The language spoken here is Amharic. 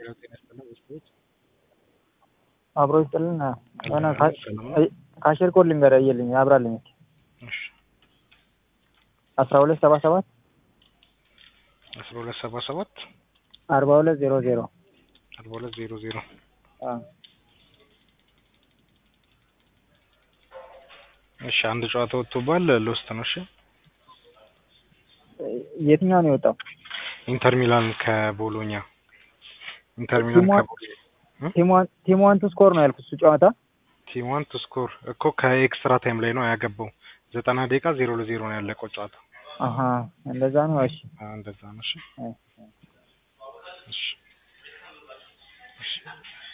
አብሮ ይስጥልን የሆነ ካሽር ኮድ ልንገርህ እየልኝ ያብራልኝ እስኪ አስራ ሁለት ሰባ ሰባት አስራ ሁለት ሰባ ሰባት አርባ ሁለት ዜሮ ዜሮ አርባ ሁለት ዜሮ ዜሮ እሺ አንድ ጨዋታ ወጥቶባል ሎስት ነው እሺ የትኛው ነው የወጣው ኢንተር ሚላን ከቦሎኛ ኢንተር ሚላን ከቦሎኛ ቲም ዋን ቱ ስኮር ነው ያልኩት እሱ ጨዋታ ቲም ዋን ቱ ስኮር እኮ ከኤክስትራ ታይም ላይ ነው ያገባው ዘጠና ደቂቃ ዜሮ ለዜሮ ነው ያለቀው ጨዋታ አሀ እንደዛ ነው እሺ እንደዛ ነው እሺ እሺ እሺ